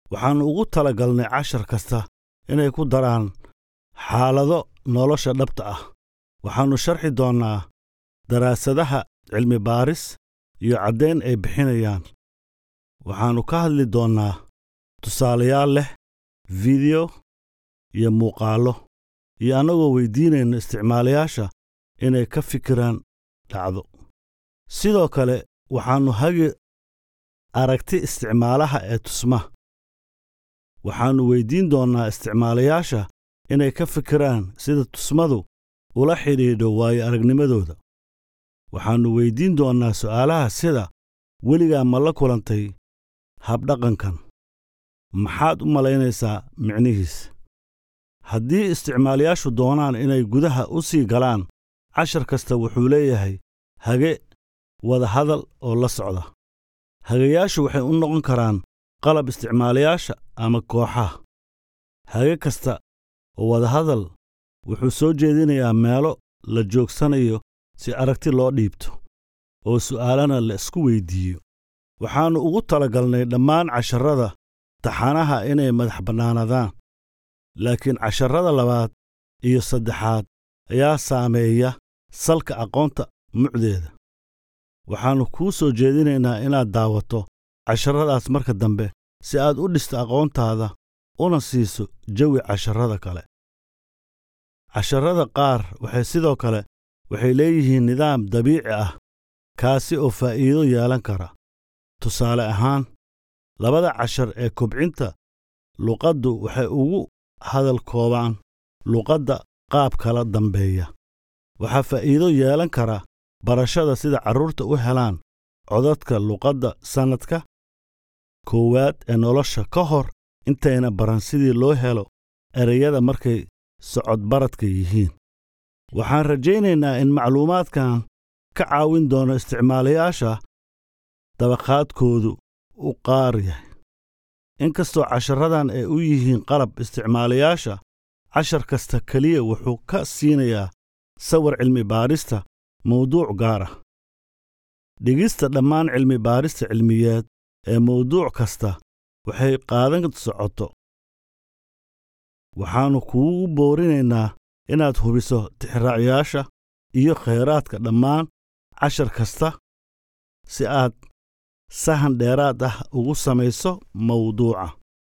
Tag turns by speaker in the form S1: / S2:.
S1: waxaannu ugu talagalnay cashar kasta inay ku daraan xaalado nolosha dhabta ah waxaannu sharxi doonnaa daraasadaha cilmi baaris iyo caddayn ay bixinayaan waxaannu ka hadli doonnaa tusaalayaal leh fideyo iyo muuqaallo iyo annagoo weyddiinayno isticmaalayaasha inay ka fikiraan dhacdo sidoo kale waxaannu hagi aragti isticmaalaha ee tusma waxaannu weyddiin doonnaa isticmaalayaasha inay ka fikiraan sida tusmadu ula xidhiidho waayo aragnimadooda waxaannu weyddiin doonnaa su'aalaha sida weligaa ma la kulantay habdhaqankan maxaad u malaynaysaa micnihiis haddii isticmaalayaashu doonaan inay gudaha u sii galaan cashar kasta wuxuu leeyahay hage wada hadal oo la socda hagayaashu waxay u noqon karaan qalab isticmaalayaasha ama kooxaha hage kasta oo wadahadal wuxuu soo jeedinayaa meelo la joogsanayo si aragti loo dhiibto oo su'aalana la isku weyddiiyo waxaannu ugu talagalnay dhammaan casharrada taxanaha inay madax bannaanadaan laakiin casharrada labaad iyo saddexaad ayaa saameeya salka aqoonta mucdeeda waxaannu kuu soo jeedinaynaa inaad daawato casharradaas marka dambe si aad u dhisto aqoontaada una siiso jawi casharrada kale casharrada qaar waxay sidoo kale waxay leeyihiin nidaam dabiici ah kaasi oo faa'iido yeelan kara tusaale ahaan labada cashar ee kobcinta luqaddu waxay ugu hadal koobaan luqadda qaab kala dambeeya waxaa faa'iido yeelan kara barashada sida carruurta u helaan codadka luqadda sannadka koowaad ee nolosha ka hor intayna baran sidii loo helo ereyada markay socodbaradka yihiin waxaan rajaynaynaa in macluumaadkan ka caawin doono isticmaalayaasha dabaqaadkoodu u qaar yahay inkastoo casharradan ay u yihiin qalab isticmaalayaasha cashar kasta keliya wuxuu ka siinayaa sawir cilmi baadhista mawduuc gaar ah dhigista dhammaan cilmi baadhista cilmiyeed ee mawduuc kasta waxay qaadan socoto waxaannu kuugu boorinaynaa inaad hubiso tixraacyaasha iyo khayraadka dhammaan cashar kasta si aad sahan dheeraad ah ugu samayso mawduuca